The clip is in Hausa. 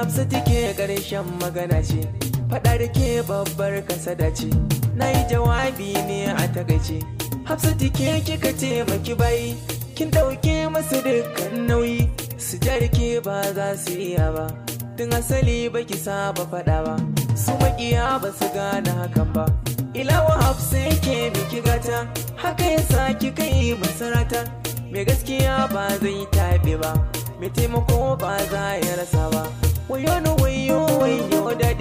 hafsa take ƙarshen magana ce faɗa da ke babbar kasada ce na yi jawabi ne a takaice hafsa take kika taimaki bai kin ɗauke masu dukkan nauyi su jarke ba za su iya ba tun asali baki saba faɗa ba su makiya ba su gane hakan ba ilawa hafsa yake miki gata haka yasa kika yi masarata mai gaskiya ba zai taɓe ba mai taimako ba za ya rasa ba wayo no wayo wayo daɗi